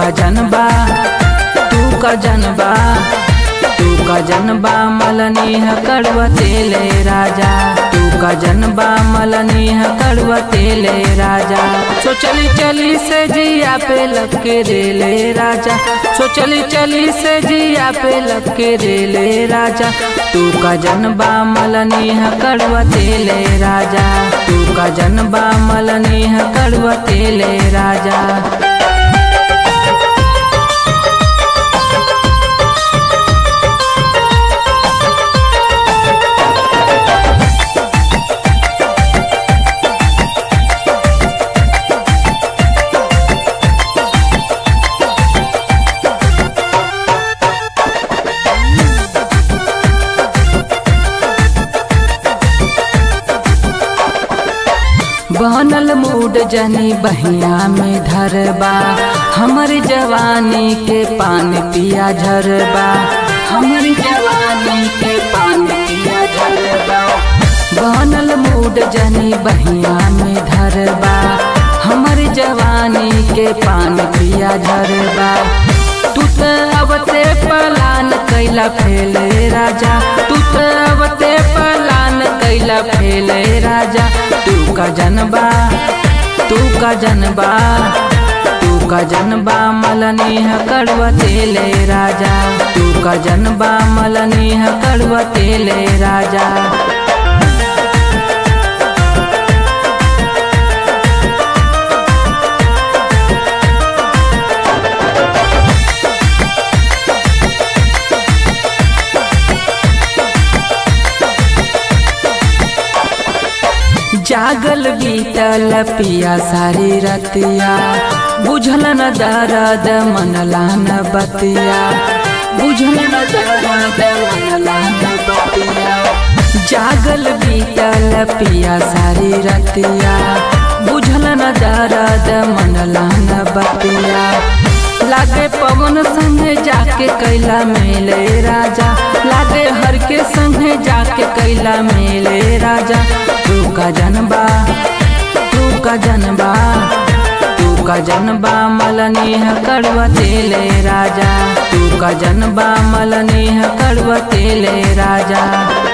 का जनबा तू का जनबा तू का जनबा मलनी है कड़वा तेले राजा तू का जनबा मलनी है कड़वा तेले राजा सो चली चली से जिया पे लपके रेले राजा सो चली चली से जिया पे लपके रेले राजा तू का जनबा मलनी है कड़वा तेले राजा तू का जनबा मलनी है कड़वा तेले राजा बनल मूड जनी बहिया में धरबा हमर जवानी के पान पिया झरबा हमर जवानी के पान पिया झरबा बनल मूड जनी बहिया में धरबा हमर जवानी के पान पिया झरबा तू त अवते पलान कैला फेले राजा तू त अवते पलान कैला फेले राजा तू का जनबा तू का जनबा तू का जनबा मलनी है कड़वा तेले राजा तू का जनबा मलनी है कड़वा तेले राजा जागल बीतल पिया सारी रतिया बुझल न दर्द मनला न बतिया बुझल न दर्द मनला न बतिया जागल बीतल पिया सारी रतिया बुझल न दर्द मनला न बतिया लागे पवन संगे जाके कैला मेले राजा लागे हर के संगे जाके कैला मेले राजा तू का जनबा तू का जनबा तू का जनबा मलनी है कड़वा तेले राजा तू का जनबा मलनी है कड़वा तेले राजा